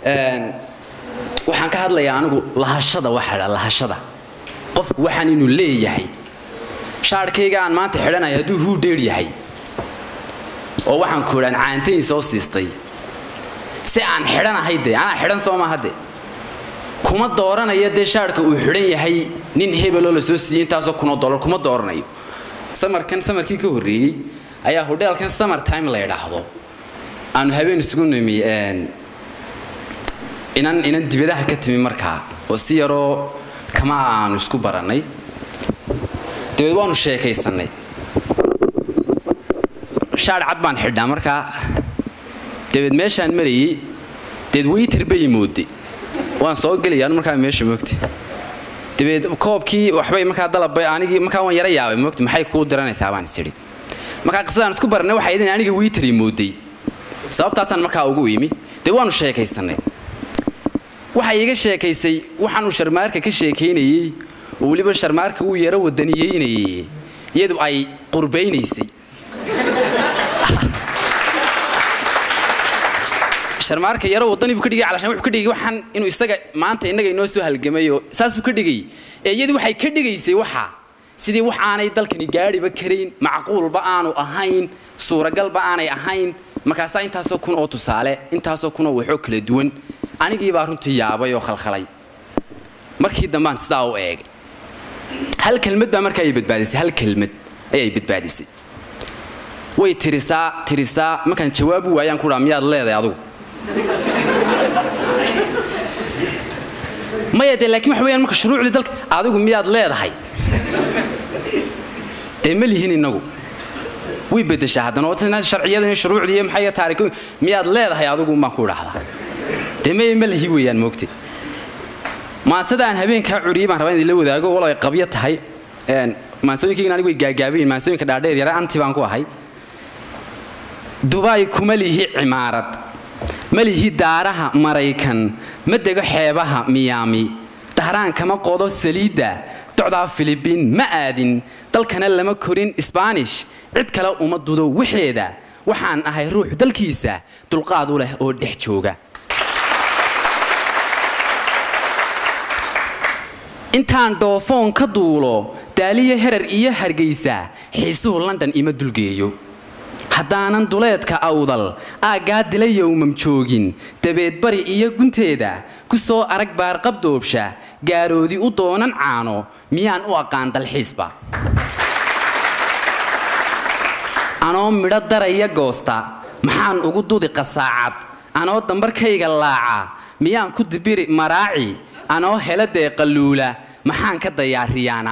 waxaan ka hadlayaa anigu lahashada waxa dha lahashada qofku waxaan inuu leeyahay shaadhkayga aan maanta xidhanaya hadduu huu dheer yahay oo waxaan ku idhaan caantayn soo siistay si aan xidhanahay dee anaa xidhan soo maaha de kuma dooranayo dee shaadhka uu xidhan yahay nin hebeloo la soo siiyey intaasoo kunoo dollar kuma dooranayo samarkan samarkii ka horreeyey ayaa hodheelkan summer time la idhaahdo aanu habeen isugu nimi inan inan dibadaha ka timi markaa oo si yaroo kama aanu isku barannay dabeed waanu sheekaysannay shaadh cad baan xidhnaa markaa dabeed meeshaan marayey deed weyter bay moodday waan soo gelaya markaa meesha moogta dabeed koobkii waxbay markaa dalabbay anigii markaa waan yara yaabay moogta maxay kuu diranaysaa baan isidhi markaa qisadaan isku barannay waxay idin aniga weyteri moodday sababtaasaan markaa ugu imi dee waanu sheekaysannay waxay iga sheekaysay waxaanuu sharmaarka ka sheekaynayey oo weliba sharmaarka uu yaro wadaniyeynayey iyadu ay qurbaynaysay sharmaarka yaro wadani buu ka dhigay calashaan wuxuu ka dhigay waxaan inuu isaga maanta innaga inoo soo halgamayo saasuu ka dhigay ee iyadu waxay ka dhigaysay waxa sidii wax aanay dalkani gaadhiba karayn macquulba aanu ahayn suuragalba aanay ahayn markaasaa intaasoo kun oo tusaale intaasoo kun oo waxoo kala duwan anigii baa runtii yaabay oo khalkhalay markii dambaan sidaa u eegay hal kelmad baa markaa ay badbaadisay hal kelmad ayay badbaadisay way tirisaa tirisaa markaan jawaabu waayaan ku dhaa miyaad leedahay adugu maya dee laakiin waxa weyaan marka shuruucdii dalka adigu miyaad leedahay dee ma lihin innagu way bedeshaa haddana oo sharciyadan iyo shuruucdii iyo maxay taariikh miyaad leedahay adigu maan ku idhaahdaa dee maya ma lihi weeyaan moogtay maansada aan habeenkaa curiyey baan rabaa in idinla wadaago walo ay qabyo tahay maansooyinkaygan anigu way gaagaabayin maansooyinka dhaadheer yara anti baan ku ahay dubaay kuma lihi cimaarad ma lihi daaraha maraykan ma dego xeebaha miyaami dahraan kama qodo saliidda docdaa filibiin ma aadin dalkana lama korin isbaanish cid kale uma dudo waxeeda waxaan ahay ruux dalkiisa dulqaad u leh oo dhex jooga intaan dhoofoon ka duulo daaliya herar iyo hargaysa xiisuhu london ima dulgeeyo haddaanan duleedka awdal aaggaa dila yowmam joogin dabeed bari iyo gunteeda ku soo arag baarqabdoobsha gaaroodi u doonan caano miyaan u aqaan dalxiisba anoo midho daraya goosta maxaan ugu dudi qasaacad anoo dambarkayga laaca miyaan ku dibiri maraaci anoo hela dee qalluula maxaan ka dayaariyaana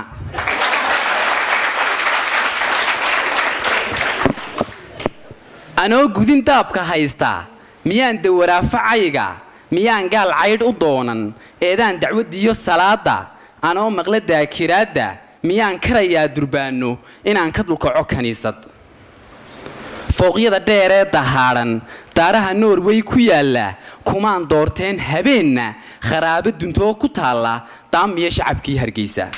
anoo gudin daabka haysta miyaan dawaraafacayga miyaan gaal caydh u doonan eedaan dacwaddiiyo salaadda anoo maqla daakiraadda miyaan karayaa durbaanno inaan ka dulkaco kiniisad fooqyada dheeree dahaadhan daaraha norway ku yaalla kumaan doorteen habeenna kharaabo duntoo ku taalla daamiyo shacabkii hargeysa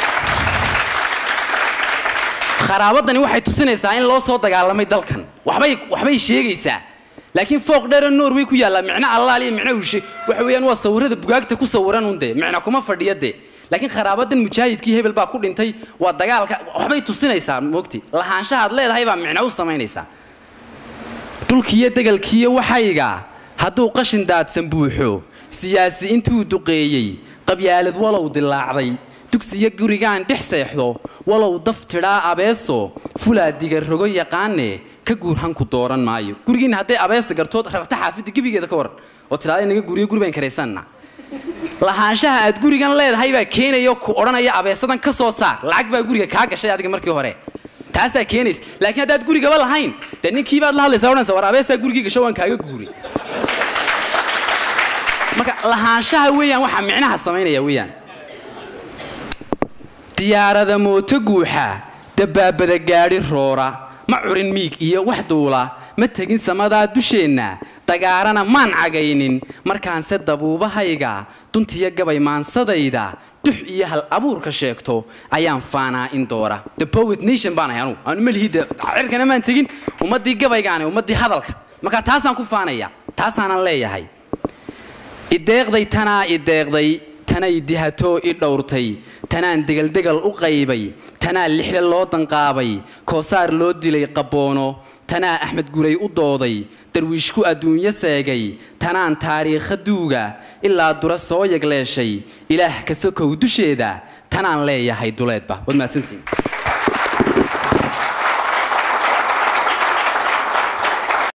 kharaabadani waxay tusinaysaa in loo soo dagaalamay dalkan waxbay waxbay sheegaysaa laakiin fooq dheeroo norway ku yaalla micno allaal iyo micno ushe waxa weeyaan waa sawirrada bugaagta ku sawiran un dee micno kuma fadhiya dee laakiin kharaabadan mujaahidkii hebel baa ku dhintay waa dagaalka waxbay tusinaysaa moogti lahaanshahaad leedahay baa micno u samaynaysaa dhulkiiyo degalkiiyo waxayga hadduu qashin daadsan buuxo siyaasi intuu duqeeyey qabyaalad walow dilaacday dugsiyo gurigaan dhex seexdo walow daf tidhaa abeeso fulaa digarogo yaqaane ka guurhanku dooran maayo gurigiinna hadday abeesa gartood rarta xaafidda gebigeeda ka waran oo tidhahda inaga guriyo guri baan karaysanna lahaanshaha aad gurigan leedahay baa keenayo ku odhanaya abeesadan ka soo saar lacag baa guriga kaa gashay adiga markii hore taasaa keenaysa laakiin haddaad gurigaba lahayn dee ninkii baad la hadlaysaa odhanaysa war abeesaa gurigii gasho waan kaaga guuray marka lahaanshaha weeyaan waxaa micnaha samaynaya weeyaan diyaarada mooto guuxa dabbaabada gaadhi roora ma curin miig iyo wax duula ma tegin samadaa dusheenna dagaarana maan cagaynin markaanse dabuubahayga duntiyo gabay maansadayda dux iyo hal abuurka sheegto ayaan faanaa in doora the poet nation baan ahay anugu aanu malihida cirkana maan tegin ummaddii gabaygaani ummaddii hadalka marka taasaan ku faanaya taasaanan leeyahay ideeqday tanaa ideeqday tanay dihatoo i dhowrtay tanaan degeldegal u qaybay tanaa lixle loo danqaabay koosaar loo dilay qabboono tanaa axmed guray u dooday darwiishku adduunyo seegay tanaan taariikha duuga ilaa dura soo yagleeshay ilaah ka sokow dusheeda tanaan leeyahay duleedba waad mahadsantiin